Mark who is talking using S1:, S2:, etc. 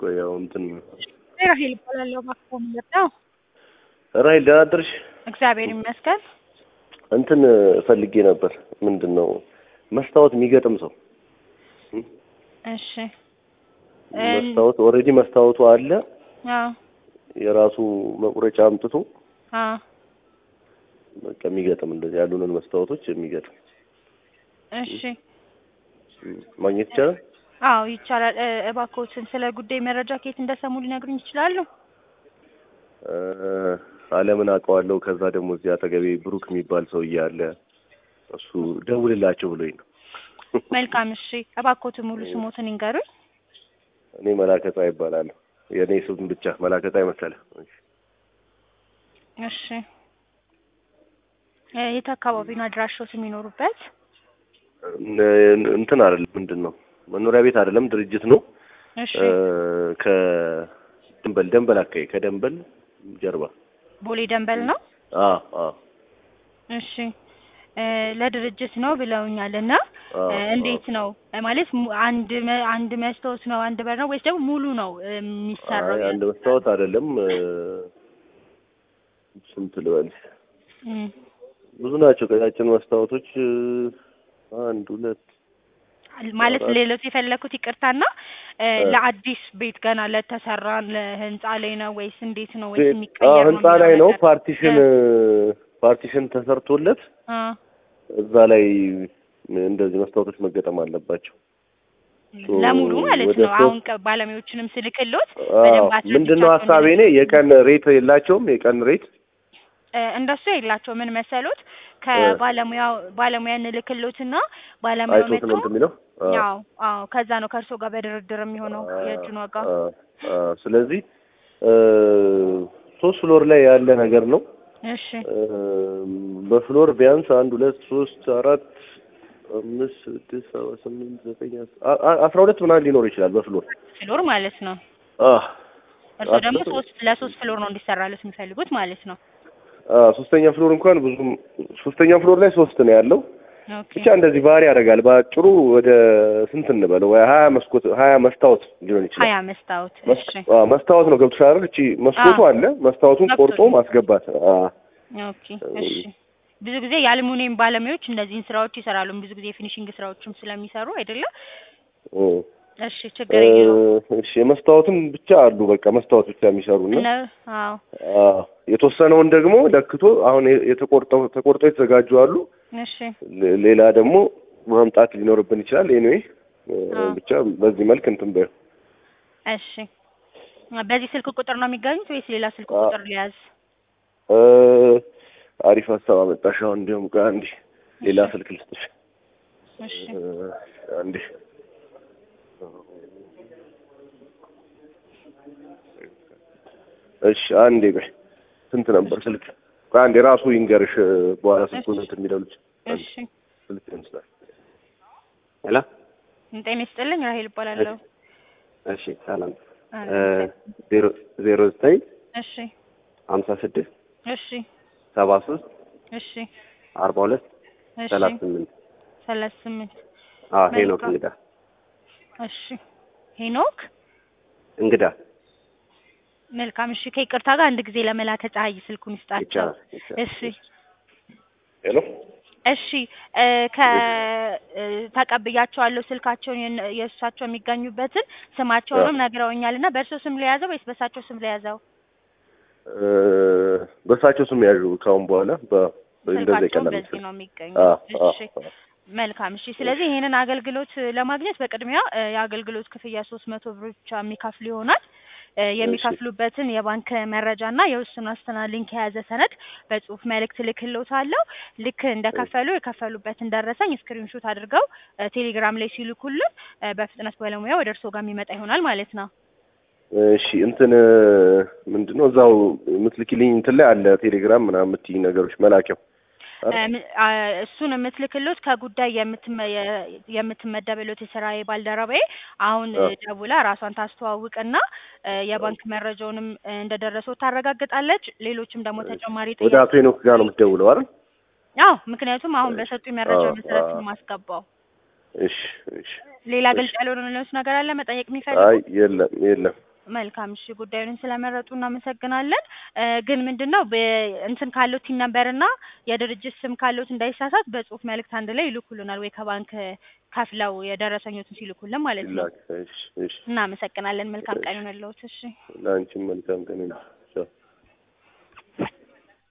S1: ቆይ ያው እንትን
S2: ራሄል እባላለሁ። እባክዎ ምንድን ነው?
S1: ራሄል ደህና አደርሽ?
S2: እግዚአብሔር ይመስገን።
S1: እንትን ፈልጌ ነበር። ምንድን ነው መስታወት የሚገጥም ሰው
S2: እሺ
S1: መስታወት ኦልሬዲ መስታወቱ አለ።
S2: አዎ
S1: የራሱ መቁረጫ አምጥቶ
S2: አዎ
S1: በቃ የሚገጥም እንደዚህ ያሉንን መስታወቶች የሚገጥም
S2: እሺ
S1: ማግኘት ይቻላል?
S2: አዎ ይቻላል። እ እባክዎትን ስለ ጉዳይ መረጃ ከየት እንደሰሙ ሊነግሩኝ ይችላሉ?
S1: እ አለምን አውቀዋለሁ። ከዛ ደግሞ እዚህ አጠገቤ ብሩክ የሚባል ሰውዬ አለ። እሱ ደውልላቸው ብሎኝ ነው።
S2: መልካም እሺ። እባክዎትን ሙሉ ስሞትን ይንገሩኝ።
S1: እኔ መላከ ፀሐይ ይባላለሁ። የእኔ ስም ብቻ መላከ ፀሐይ መሰለህ?
S2: እሺ እ የት አካባቢ ነው አድራሻዎት የሚኖሩበት?
S1: እን- እንትን አይደለም ምንድን ነው መኖሪያ ቤት አይደለም ድርጅት ነው።
S2: እሺ
S1: እ ከደንበል ደንበል አካባቢ ከደንበል ጀርባ
S2: ቦሌ ደንበል ነው።
S1: አ አ
S2: እሺ እ ለድርጅት ነው ብለውኛል እና
S1: አ
S2: እ እንዴት ነው እ ማለት mu- አንድ መ- አንድ መስታወት ነው አንድ በር ነው ወይስ ደግሞ ሙሉ ነው እ የሚሰራው?
S1: አይ አንድ መስታወት አይደለም እ ስንት ልበልሽ
S2: እም፣
S1: ብዙ ናቸው ቀጫጭን መስታወቶች እ አንድ ሁለት
S2: ማለት
S1: አራት።
S2: ሌሎች የፈለኩት ይቅርታና እ
S1: እ
S2: ለአዲስ ቤት ገና ለተሰራ ለህንጻ ላይ ነው ወይስ እንዴት ነው ወይስ
S1: ቤት-
S2: የሚቀየር
S1: አዎ
S2: ነው
S1: ህንጻ ላይ
S2: የሚለው
S1: ነው
S2: ነገር?
S1: ፓርቲሽን እ ፓርቲሽን ተሰርቶለት
S2: አ
S1: እዛ ላይ እንደዚህ መስታወቶች መገጠም አለባቸው። ሶ
S2: ለሙሉ ማለት
S1: ወደ
S2: ነው።
S1: ሶስት-
S2: አሁን ቀ- ባለሙያዎችንም ስልክሎት
S1: አዎ
S2: በደንብ
S1: ምንድን ነው
S2: አስረድቻቸው
S1: ሀሳቤ እኔ የቀን ሬት የላቸውም የቀን ሬት
S2: እ እንደሱ የላቸው ምን መሰሎት ከባለሙያው ባለሙያ እንልክሎትና ባለሙያው
S1: አይቶት
S2: መጥቶ
S1: ነው እንትን የሚለው አዎ።
S2: ያው አዎ ከዛ ነው ከእርሶ ጋር በድርድር የሚሆነው የእጁን ዋጋ
S1: አ- አ- ስለዚህ እ ሶስት ፍሎር ላይ ያለ ነገር ነው።
S2: እሺ
S1: እ በፍሎር ቢያንስ አንድ ሁለት ሶስት አራት አምስት ስድስት ሰባት ስምንት ዘጠኝ አስ- አ- አ- አስራ ሁለት ምናምን ሊኖር ይችላል በፍሎር
S2: ፍሎር ማለት ነው።
S1: አ
S2: እርሶ ደግሞ
S1: አስር-
S2: ሶስት ለሶስት ፍሎር ነው እንዲሰራሉት የሚፈልጉት ማለት ነው።
S1: አ ሶስተኛ ፍሎር እንኳን ብዙም ሶስተኛ ፍሎር ላይ ሶስት ነው ያለው።
S2: ኦኬ
S1: ብቻ እንደዚህ ባህሪ ያደርጋል። በአጭሩ ወደ ስንት እንበለው ወይ ሀያ መስኮት ሀያ መስታወት ሊሆን ይችላል።
S2: ሀያ መስታወት
S1: መስ-
S2: እሺ
S1: አ መስታወት ነው ገብቶሻል አይደል? እቺ መስኮቱ
S2: አዎ።
S1: አለ መስታወቱን ቆርጦ
S2: ገብቶኛል።
S1: ማስገባት። አ
S2: ኦኬ እሺ ብዙ ጊዜ የአልሙኒየም ባለሙያዎች እነዚህን ስራዎች ይሰራሉ። ብዙ ጊዜ የፊኒሽንግ ስራዎችም ስለሚሰሩ አይደለም።
S1: እ
S2: እሺ ችግር የለውም።
S1: እሺ የመስታወትም ብቻ አሉ። በቃ መስታወት ብቻ የሚሰሩና
S2: እነ አዎ
S1: አ የተወሰነውን ደግሞ ለክቶ አሁን የ- የተቆርጠው ተቆርጠው የተዘጋጁ አሉ።
S2: እሺ
S1: ሌ- ሌላ ደግሞ ማምጣት ሊኖርብን ይችላል። ኤኒዌይ
S2: አዎ።
S1: ብቻ በዚህ መልክ እንትን በይው።
S2: እሺ በዚህ ስልክ ቁጥር ነው የሚገኙት ወይስ ሌላ ስልክ
S1: አ-
S2: ቁጥር ሊያዝ?
S1: እ አሪፍ ሀሳብ አመጣሽ። አሁን እንዲሁም ቆይ አንዴ ሌላ ስልክ ልስጥሽ።
S2: እሺ
S1: እ አንዴ እሺ አንዴ ቆይ ስንት ነበር ስልክ? ቆይ አንዴ ራሱ ይንገርሽ እ በኋላ ስልኩን እንትን የሚለው ልጅ አንዴ
S2: እሺ
S1: ስልክ ይመስላል። ሄሎ
S2: ጤና ይስጥልኝ ራሄል እባላለሁ።
S3: እሺ ሰላም
S2: አ-
S3: ዜሮ ዜሮ ዘጠኝ
S2: እሺ
S3: ሀምሳ ስድስት
S2: እሺ
S3: ሰባ ሶስት
S2: እሺ
S3: አርባ ሁለት
S2: እሺ
S3: ሰላሳ ስምንት
S2: ሰላሳ ስምንት
S3: አዎ ሄኖክ
S2: መልካም።
S3: እንግዳ
S2: እሺ ሄኖክ
S3: እንግዳ
S2: መልካም እሺ ከይቅርታ ጋር አንድ ጊዜ ለመላከ ፀሐይ ስልኩን ይስጣቸው።
S3: ይቻላል ይቻላል።
S2: እሺ
S1: ሄሎ
S2: እሺ እ ከ እ ተቀብያቸዋለሁ ስልካቸውን የነ- የእሳቸው የሚገኙበትን ስማቸውንም ነግረውኛል እና በእርሶ ስም ለያዘው ወይስ በእሳቸው ስም ለያዘው?
S1: እ በእሳቸው ስም ያዡ ካሁን በኋላ በ እንደዛ
S2: ስልካቸውን
S1: ይቀላል
S2: በዚህ
S1: መሰለኝ።
S2: ነው የሚገኙ።
S1: አ አ
S2: እሺ መልካም እሺ። ስለዚህ ይሄንን አገልግሎት ለማግኘት በቅድሚያ እ የአገልግሎት ክፍያ ሶስት መቶ ብር ብቻ የሚከፍሉ ይሆናል። እ የሚከፍሉበትን የባንክ መረጃና የውስን ዋስትና ሊንክ የያዘ ሰነድ በጽሁፍ መልእክት ልክልዎታለሁ። ልክ እንደከፈሉ የከፈሉበትን ደረሰኝ ስክሪንሾት አድርገው እ ቴሌግራም ላይ ሲልኩልን እ በፍጥነት ባለሙያ ወደ እርስዎ ጋር የሚመጣ ይሆናል ማለት ነው።
S1: እሺ እንትን ምንድን ነው እዛው የምትልኪልኝ እንትን ላይ አለ ቴሌግራም ምናምን የምትይኝ ነገሮች መላኪያው አይደል?
S2: እ ም- አ እሱን የምትልክሎት ከጉዳይ የምትመ- የ- የምትመደብሎት የስራዬ ባልደረባዬ አሁን
S1: አ
S2: ደውላ ራሷን ታስተዋውቅና እ የባንክ መረጃውንም እ እንደደረሰው ታረጋግጣለች። ሌሎችም ደግሞ ተጨማሪ
S1: ወደ አቶ ሄኖክ ጋር ነው የምትደውለው አይደል?
S2: አዎ፣ ምክንያቱም አሁን በሰጡኝ መረጃ
S1: አ
S2: መሰረት
S1: አ
S2: ነው የማስገባው።
S1: እሺ እሺ
S2: ሌላ
S1: እሺ
S2: ግልጽ ያልሆነ ነገር አለ መጠየቅ
S1: አይ
S2: የሚፈልጉት?
S1: የለም የለም
S2: መልካም እሺ፣ ጉዳዩን ስለመረጡ እናመሰግናለን። እ ግን ምንድነው እንትን ካለው ቲን ነምበርና የድርጅት ስም ካለዎት እንዳይሳሳት በጽሁፍ መልእክት አንድ ላይ ይልኩልናል ወይ ከባንክ ከፍለው የደረሰኞትን ሲልኩልን ማለት ነው።
S1: ላክ። እሺ እሺ።
S2: እናመሰግናለን። መልካም ቀን ይሁንልዎት። እሺ
S1: ለአንቺም መልካም ቀን ይሁን። ቻው